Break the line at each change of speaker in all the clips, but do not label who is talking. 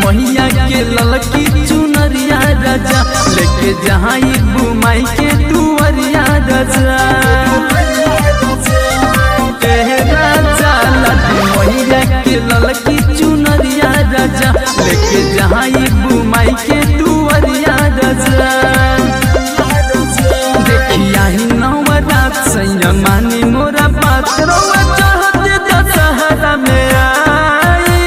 मैया के ललकी चुनरिया राजा लेके जहाँ बुमाई के दुआरिया राजा ए राजा लड्डू मैया के ललकी चुनरिया राजा लेके जहाँ बुमाई के दुआरिया राजा देखिया ही नवरात सैया मानी मोरा बात रौआ चाहते दशहरा में आई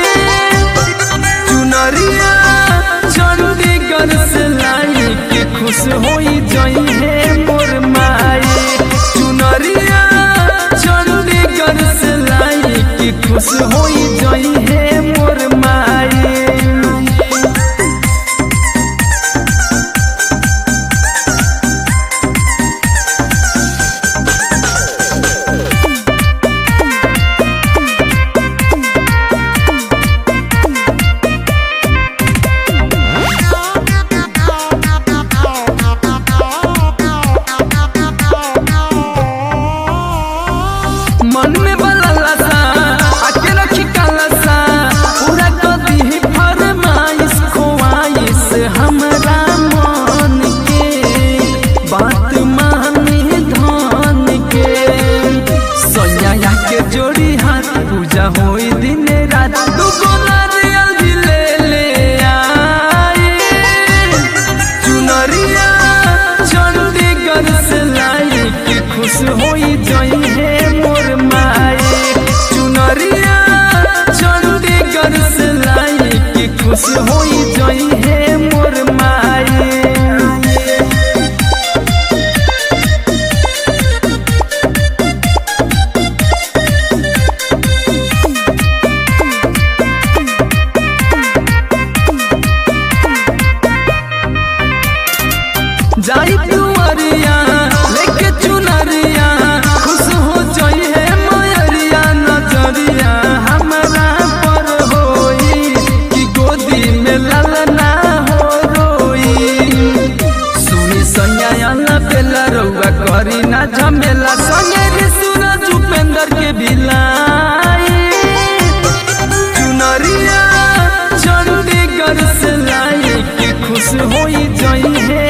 चुनरिया चंडीगढ़ से लाई के खुश होई जई है मोर माई चुनरिया चंडीगढ़ से लाई के खुश होई जई है मोर माई मन में बलला सा आके रखी काला सा पूरा कदी ही फरमाइश खोआइश हमरा मन के बात माने धन के सोनिया के जोड़ी हाथ पूजा होई दिन रात दू गो नारियल भी ले ले आई चुनरिया चंडीगढ़ से लाई के खुश होई जई है मोर माई चुनरिया चंडीगढ़ से लाई के खुश होई जई है मोर माई जाई दुआरिया लेके चुनरिया खुश हो जाई है मयरिया नजरिया हमरा पर होई कि गोदी में ललना हो रोई सुनी सैया बेला रउआ करी ना झमेला संगे रे सूरज उपेंद्र के बिलाई चुनरिया चंडीगढ़ से लाई के खुश होई जई है